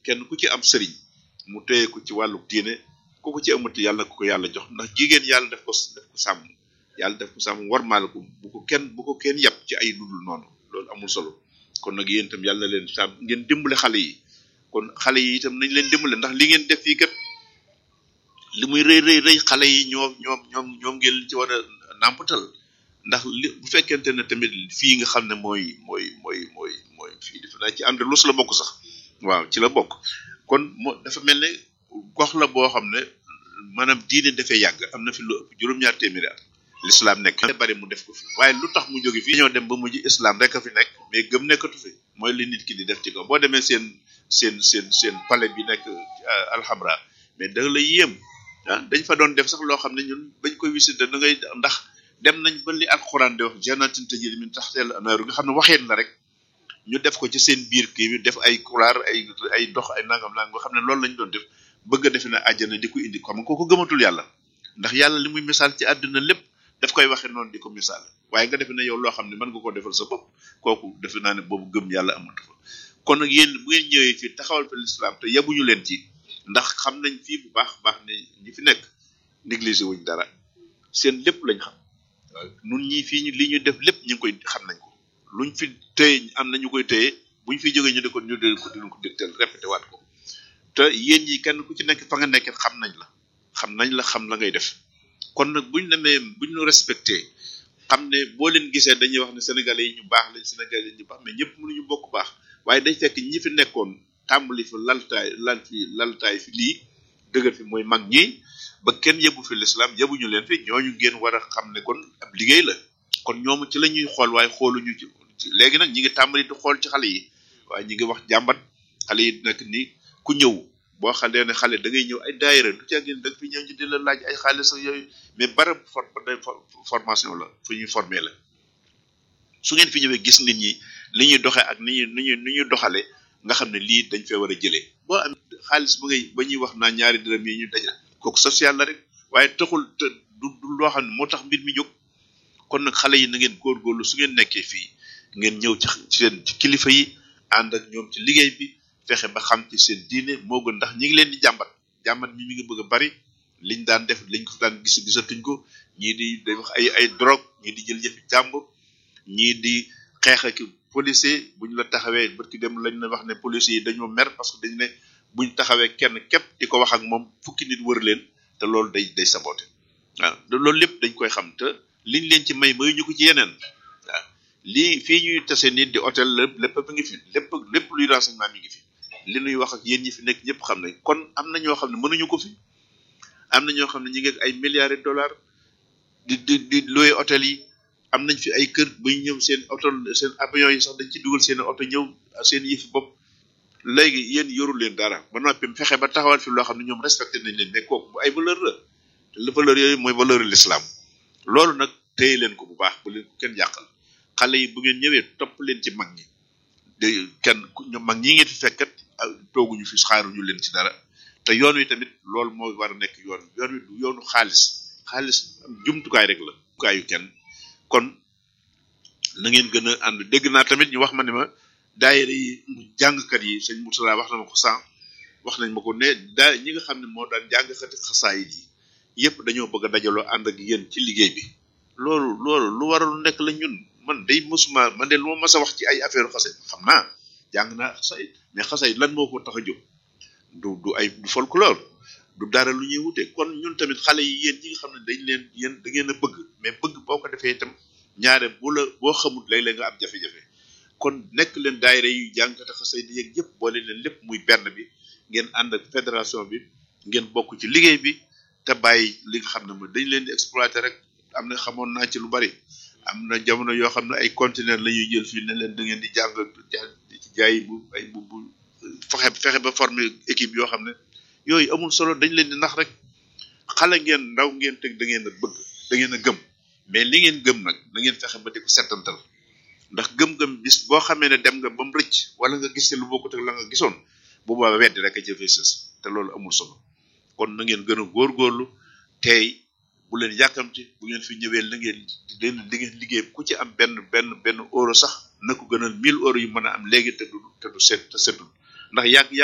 kenn ku ci am sëriñ mu téye ko ci wàllu diine ku ko ci amati yàlla ko ko yàlla jox ndax jigéen yàlla def ko def ko sàmm yàlla def ko sàmm warmaal ko bu ko kenn bu ko kenn yàpp ci ay ludul noonu loolu amul solo kon nag yéen itam yàlla na leen sàmm ngeen dimbale xale yi kon xale yi itam nañ leen dimbale ndax li ngeen def fii kat li muy rëy rëy rëy xale yi ñoom ñoom ñoom ñoom ngeen ci war a nàmpatal ndax li bu fekkente ne tamit fii nga xam ne mooy mooy mooy mooy mooy fii defe naa ci Andalus la bokk sax waaw ci la bokk kon moo dafa mel ne gox la boo xam ne maanaam diine dafay yàgg am na fi lu ëpp juróom-ñaar téeméeri at l'islam nekk bari mu def ko fi waaye lu tax mu jóge fii ñoo dem ba mujj islam rek a fi nekk mais gëm nekkatu fi mooy li nit ki di def ci kaw boo demee seen seen seen seen palais bi nekk alxamra mais da la yéem ah dañ fa doon def sax loo xam ne ñun bañ koy visiter da ngay ndax dem nañ ba li alxuraan di wax jannatin tajri min tahtiha al-anhaaru nga xam ne waxeen la rek ñu def ko ci seen biir kii bi def ay couloir ay ay dox ay nangam nangam nga xam ne loolu lañ doon def bëgg a defe ne àjjana di ko indi xam nga kooku gëmatul yàlla ndax yàlla li muy misaal ci àdduna lépp daf koy waxe noonu di ko misaal waaye nga defe ne yow loo xam ne mën nga koo defal sa bopp kooku defe naa ne boobu gëm yàlla amatu fa kon nag yéen bu ngeen ñëwee fii taxawal fa l'islam te yabuñu leen ci ndax xam nañ fii bu baax baax ne ñi fi nekk négligé wuñ dara seen lépp lañ xam waaw nun ñii fii ñu li ñu def lépp ñu ngi koy xam nañ ko luñ fi téye am na ñu koy téye buñ fi jógee ñu di ko ñu di ko dinañ ko dégtal répété waat ko te yéen ñi kenn ku ci nekk fa nga nekk xam nañ la xam nañ la xam la ngay def kon nag buñ demee buñ ñu respecté xam ne boo leen gisee dañuy wax ne sénégalais yi ñu baax lañ sénégalais yi ñu baax mais ñëpp mënuñu bokk baax waaye day fekk ñi fi nekkoon tàmbali fi laltaay lal fi laltaay fi lii dëgër fi mooy mag ñi ba kenn yebu fi l'islam yebuñu leen fi ñooñu ngeen war a xam ne kon ab liggéey la kon ñoom ci la ñuy xool waaye xooluñu ci léegi nag ñi ngi tàmbali di xool ci xale yi waaye ñi ngi wax jàmbat xale yi nag ni ku ñëw boo xalee ne xale da ngay ñëw ay daayira du ca gën da nga fi ñëw ñu di la laaj ay xaalis ak yooyu mais barab for formation la fu ñuy former la su ngeen fi ñëwee gis nit ñi li ñuy doxee ak ni ñuy ni ñuy ni ñuy doxale nga xam ne lii dañ fee war a jëlee boo am xaalis ba ngay ba ñuy wax naa ñaari dërëm yi ñu dajal kooku social la rek waaye taxul te du du loo xam ne moo tax mbir mi jóg kon nag xale yi na ngeen góorgóorlu su ngeen nekkee fii ngeen ñëw ci seen ci kilifa yi ànd ak ñoom ci liggéey bi fexe ba xam ci seen diine moo gën ndax ñi ngi leen di jàmbat jàmbat mi mi ngi bëgg a bari liñ daan def liñ ko daan gis gisatuñ ko ñii di day wax ay ay drogue ñii di jël yëfi jàmbur ñii di xeex ak policier buñ la taxawee barki dem lañ la wax ne policier yi dañoo mer parce que dañ ne buñ taxawee kenn képp di ko wax ak moom fukki nit wër leen te loolu day day saboté waaw loolu lépp dañ koy xam te liñ leen ci may mayuñu ko ci yeneen waaw lii fii ñuy tase nit di hôtel lépp lépp mi ngi fi lépp lépp luy renseignement mi ngi fi li ñuy wax ak yéen ñi fi nekk ñëpp xam nañ kon am na ñoo xam ne mënuñu ko fi am na ñoo xam ne ñi ngi ay milliards de dollars di di di loué hôtel yi am nañ fi ay kër ba ñu ñëw seen oto seen avion yi sax dañ ci dugal seen oto ñëw seen yëfi bopp léegi yéen yorul leen dara ba noppi fexe ba taxawal fi loo xam ne ñoom respecté nañ leen mais kooku bu ay valeur la te la valeur yooyu mooy valeur l'islam loolu nag téye leen ko bu baax bu leen ko kenn yàqal xale yi bu ngeen ñëwee topp leen ci mag ñi de kenn ñoom mag ñi ngeen fi fekkat tooguñu fi xaaruñu leen ci dara te yoon wi tamit loolu moo war a nekk yoon yoon wi du yoonu xaalis xaalis jumtukaay rek la jumtukaayu kenn kon na ngeen gën a ànd dégg naa tamit ñu wax ma ne ma daayira yi jàngkat yi sëñ Moussa wax na ma ko sànq wax nañ ma ko ne daa ñi nga xam ne moo daan jàngkati xasaayid yi yëpp dañoo bëgg a dajaloo ànd ak yéen ci liggéey bi loolu loolu lu waral nekk la ñun man day mosuma man de lu ma mas a wax ci ay affaire xasayid xam naa jàng naa xasayid mais xasayid lan moo ko tax a jóg du du ay du folklore du dara lu ñuy wute kon ñun tamit xale yi yéen ñi nga xam ne dañ leen yéen da ngeen a bëgg mais bëgg boo ko defee itam ñaare bu la boo xamul léeg-léeg nga am jafe-jafe kon nekk leen daayira yu jàngkate xasayid yeeg yëpp boole leen lépp muy benn bi ngeen ànd ak fédération bi ngeen bokk ci liggéey bi te bàyyi li nga xam ne mooy dañ leen di exploiter rek am na xamoon naa ci lu bari am na jamono yoo xam ne ay conteneur la ñuy jël fii ne leen da ngeen di jàng ci jaay bu ay bu bu fexe fexe ba former équipe yoo xam ne yooyu amul solo dañ leen di nax rek xale ngeen ndaw ngeen teg da ngeen a bëgg da ngeen a gëm mais li ngeen gëm nag da ngeen fexe ba di ko settantal ndax gëm-gëm bis boo xamee ne dem nga ba mu rëcc wala nga gis lu bokkut ak la nga gisoon bu boobaa weddi rek a jëfee sës te loolu amul solo kon na ngeen gën a góorgóorlu tey bu leen yàkkamti bu ngeen fi ñëwee la ngeen leen li ngeen liggéey ku ci am benn benn benn euro sax na ko gënal 1000 euros yu mën a am léegi te du te du set te setul ndax yàgg